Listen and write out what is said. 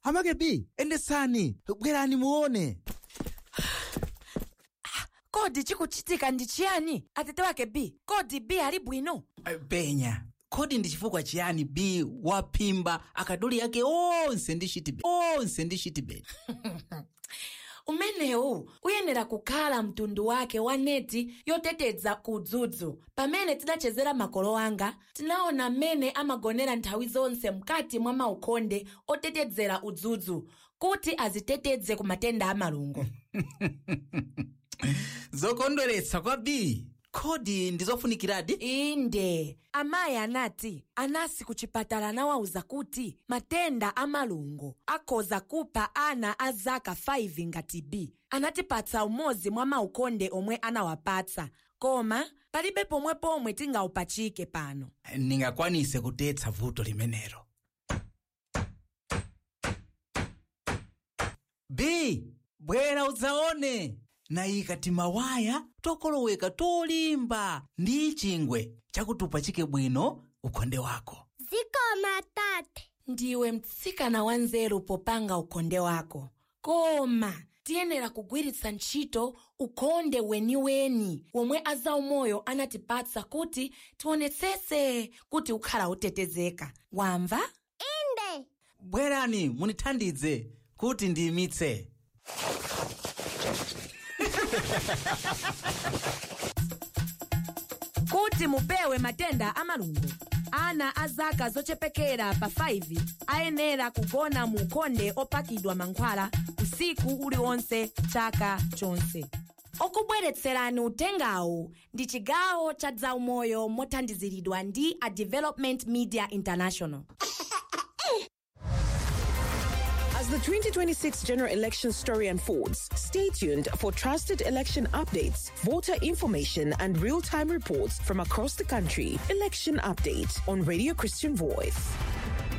amake b endesani bwerani muone kodi chikuchitika ndi chiyani atete wake b kodi b ali bwino penya kodi ndi chifukwa chiyani b waphimba akaduli ake onse ndi chitibeti onse ndi chitibeti umenewu uyenera kukhala mtundu wake wa neti yoteteza kudzudzu pamene tidachezera makolo anga tinaona mmene amagonera nthawi zonse mkati mwa maukonde otetezera udzudzu kuti aziteteze ku matenda amalungo zokondweretsa kwa b kodi ndizofunikiradi inde amayi anati anasi ku chipatala anawawuza kuti matenda amalungo akhoza kupha ana a zaka 5 ngati b anatipatsa umodzi mwa maukonde omwe anawapatsa koma palibe pomwe pomwe tingawupachike pano ndingakwanise kutetsa vuto limenelo b bwera udzaone nayika timawaya tokoloweka tolimba ndi chingwe chakutupachike bwino ukonde wako zikoma tate ndiwe mtsikana wanzeru popanga ukonde wako koma tiyenera kugwiritsa ntchito ukonde weniweni womwe azaumoyo anatipatsa kuti tionetsetse kuti ukhala utetezeka wamva inde bwerani munithandize kuti ndiyimitse kuti mupewe matenda amalungo ana a zaka zochepekera pa 5 ayenera kugona mu ukonde opakidwa mankhwala usiku uliwonse chaka chonse okubweretserani utengawu ndi chigawo cha zaumoyo mothandiziridwa ndi a development media international As the 2026 general election story unfolds, stay tuned for trusted election updates, voter information, and real time reports from across the country. Election Update on Radio Christian Voice.